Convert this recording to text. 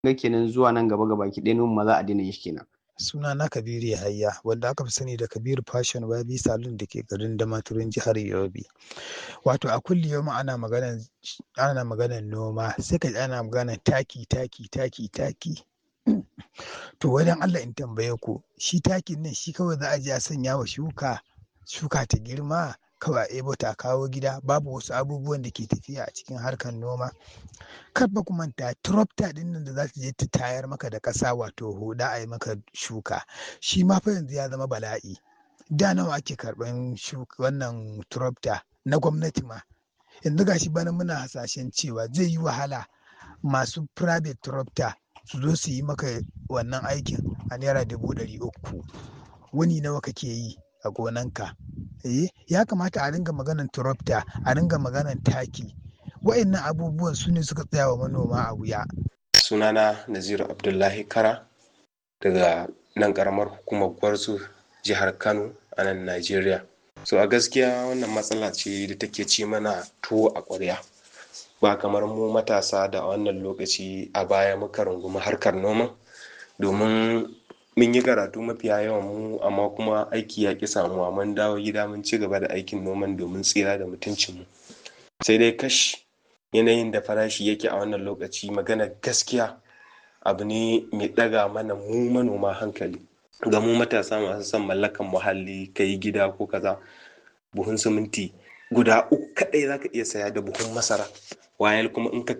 ga kenan zuwa nan gaba gabaki ɗaya noman ma za a daina yin shi kenan. Sunana Kabiru Yahaya wanda aka fi sani da Kabiru Fashion Wabi Salon da ke garin Damaturu jihar Yobe. Wato a kulli yaumin ana maganan ana maganan noma sai ka ji ana maganan taki taki taki taki. To wai don Allah in tambaye ku shi takin nan shi kawai za a je a sanya wa shuka shuka ta girma kawai a ɗebo ta a kawo gida babu wasu abubuwan da ke tafiya a cikin harkar noma. Kar fa ku manta tractor ɗin nan da za ta je ta tayar maka da ƙasa wato huɗa a yi maka shuka shi ma fa yanzu ya zama bala'i. Da nawa ake karɓan shuka wannan tractor na gwamnati ma. Yanzu ga shi bana muna hasashen cewa zai yi wahala masu private tractor su zo su yi maka wannan aikin a naira dubu ɗari uku. Wuni nawa kake yi a gonanka? Eh ya kamata a ringa maganan tractor a ringa maganan taki. Wa'innan abubuwan su ne suka tsaya wa manoma a wuya. Sunana Naziru Abdullahi Kara daga nan ƙaramar hukumar Gwarzo jihar Kano a nan Najeriya. So a gaskiya wannan matsala ce da take ci mana tuwo a ƙwarya. Ba kamar mu matasa da a wannan lokaci a baya muka rungumi harkar noma domin mun yi karatu mafiya yawan mu amma kuma aiki ya ƙi samuwa mun dawo gida mun ci gaba da aikin noman domin tsira da mutuncinmu. Sai dai kash yanayin da farashi yake a wannan lokaci maganar gaskiya abu ne mai ɗaga mana mu manoma hankali. Ga mu matasa masu son mallakan muhalli ka yi gida ko kaza buhun siminti guda uku kaɗai za ka iya saya da buhun masara. Wayal kuma in ka